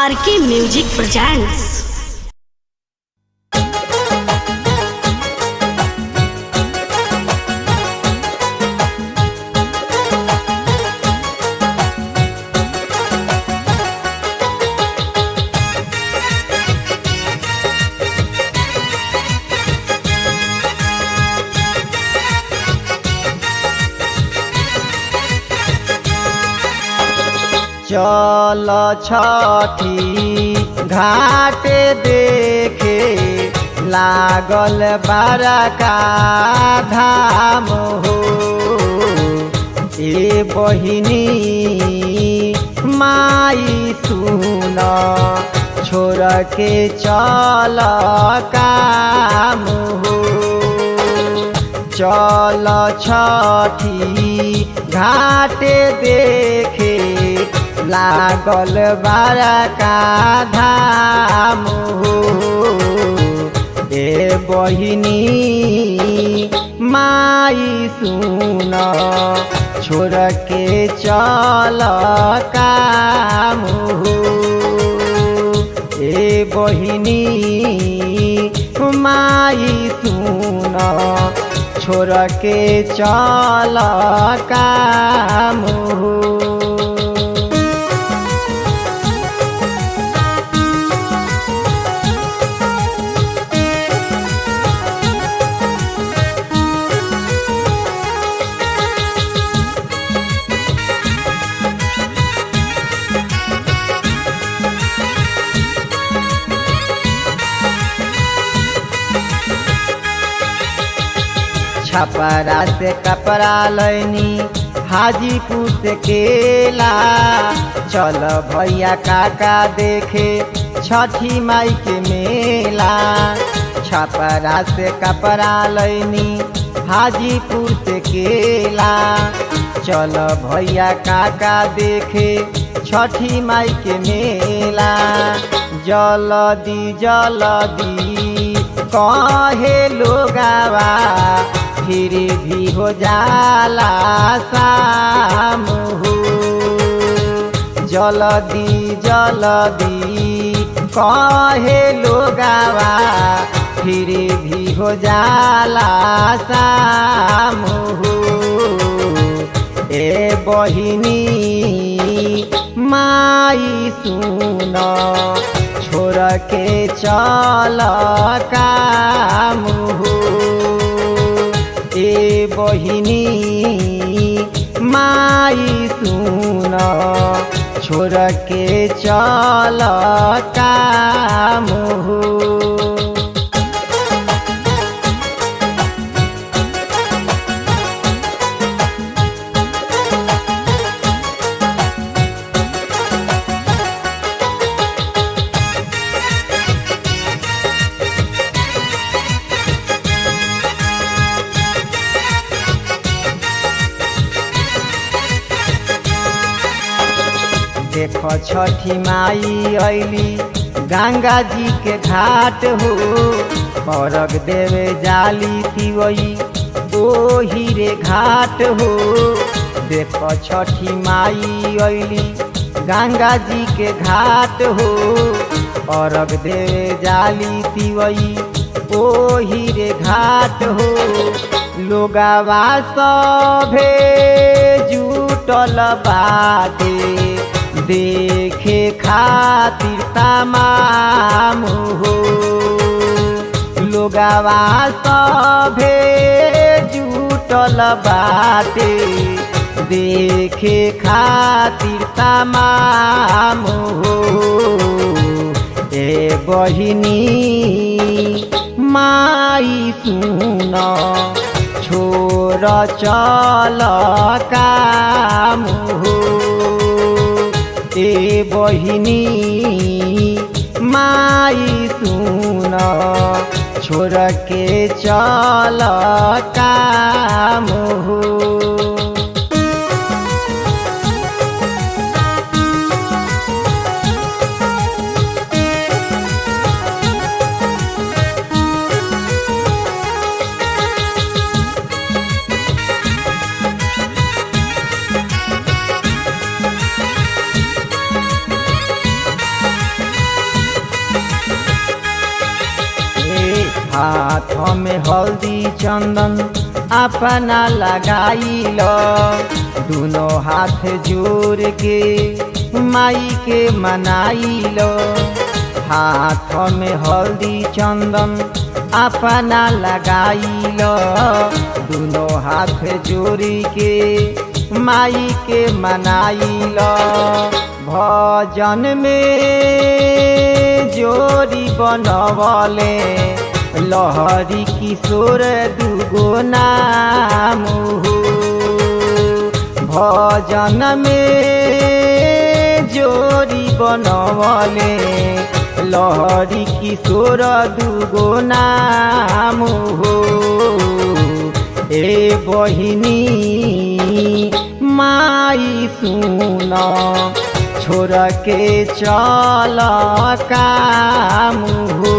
आर के music presents चल छठी घाटे देखे लागल बड़का धाम हो ए बहिनी माई सुन छोड़ के चल काम हो चल छठी घाटे देखे लागल बड़का धाम हो ए बहिनी माई सुन छोड़ के चल काम हो ए बहिनी माई सुन छोड़ के चल काम हो छपरा से कपड़ा लैनी हाजीपुर से केला चल भैया काका देखे छठी माई के मेला छपरा से कपड़ा लैनी हाजीपुर से केला चल भैया काका देखे छठी माई के मेला जलदी जलदी कहे लोगावा फिर भी हो जाला शाम हो जलदी जलदी कहे लोगावा फिर भी हो जाला शाम हो ए बहिनी माई सुन छोड़ के चल काम हो ए बहिनी माई सुन छोड़ के चल काम हो देख छठी माई अली गंगा जी के घाट हो परग देवे जाली तिवई ओ हीरे घाट हो देख छठी माई अली गंगा जी के घाट हो परग देवे जाली तिवई ओ हीरे घाट हो लोगावा सभे जुटल बाटे देखे खातिर तमाम हो लोगावा सभे जुटल बाटे देखे खातिर तमाम हो ए बहिनी माई सुन छोर चल काम हो ए बहिनी माई सुन छोड़ के चल काम हो हाथ में हल्दी चंदन अपना लगाइल दोनों हाथ जोड़ के माई के मनाइल हाथ में हल्दी चंदन अपना लगाइल दोनों हाथ जोड़ी के माई के मनाइल भजन में जोड़ी बनवले लहरी किशोर दुगो नाम हो भजन में जोड़ी बनवले लहरी किशोर दुगो नाम हो ए बहिनी माई सुन छोड़ के चल काम हो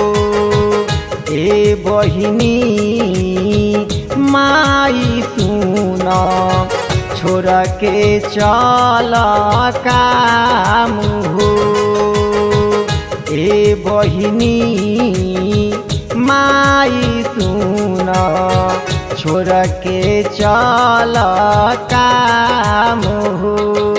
ए बहिनी माई सुन छोड़ के चल काम हो ए बहिनी माई सुन छोड़ के चल काम हो